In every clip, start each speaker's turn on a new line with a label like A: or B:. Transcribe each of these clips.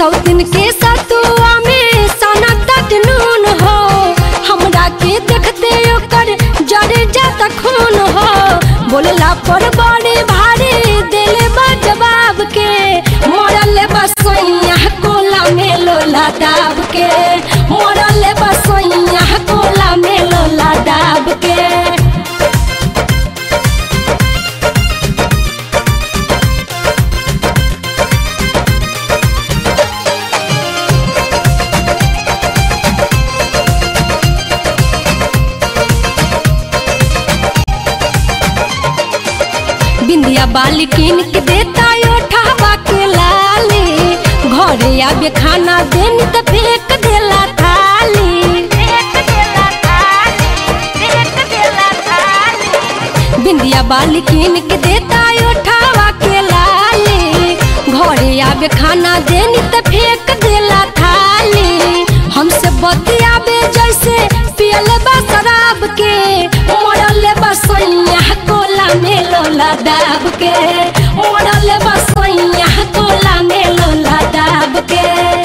A: सौतिन के सतुआ में सना तट नून हो हमरा के देखते ओकर जड़ जाता खून हो बोलला पर बड़े भारी दिले बा जवाब के मरल बसैया कोला में लोला दाब के मरल बसैया कोला में लोला दाब के बिंदिया बाली किन के देता ओठावा के लाली घरे आबे खाना देनी त फेंक देला थाली बिंदिया बाली किन के देता ओठावा के लाली घरे आबे खाना देनी त फेंक देला थाली हमसे बतियाबे जैसे पियल बा शराब के मरल बसैया कोला में लोला दाब के मरल बसैया कोला में लोला दाब के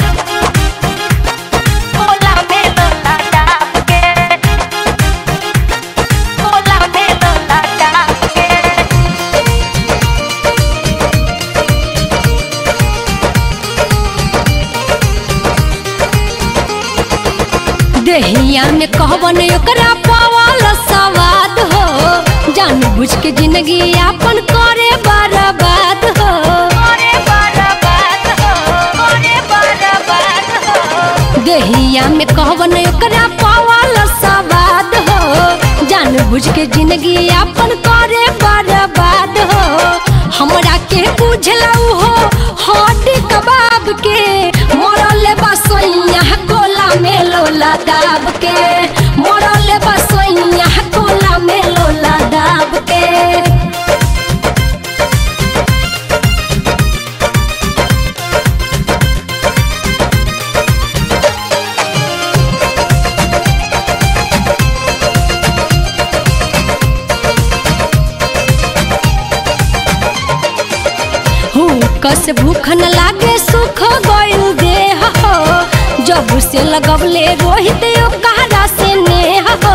A: कोला में लोला दाब के कोला में लोला दाब के देहिया में कहबन ओकरा पावल सवाद हो जान बुझ के जिंदगी आपन करे बर्बाद हो देहिया में कहबन ओकरा पावल सवाद हो जान बुझ के जिंदगी आपन करे बर्बाद हो हमरा के बुझला हो हड्डी कबाब के मरल बसैया कोला में लोला दाब के मरल बसैया कोला में लोला दाब के कस भूख न लागे सुख गइल देह हो जब से लगवले रोहित यो कहरा से नेह हो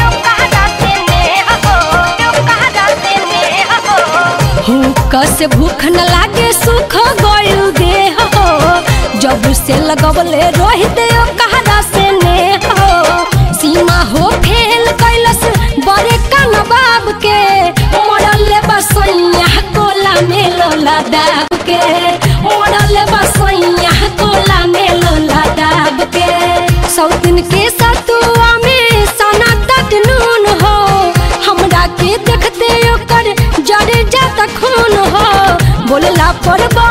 A: कस भूख न लागे सुख गइल देह हो जब से लगवले रोहित यो कहरा से नेह हो सीमा हो फेल कैलस बड़े का नवाब के मरल बसैया कोला में लोला दाब के मरल बसैया कोला में लोला दाब के सौतिन के सतुआ में सना तट नून हो हमरा के देखते ओकर जड़ जाता खून हो बोलला पर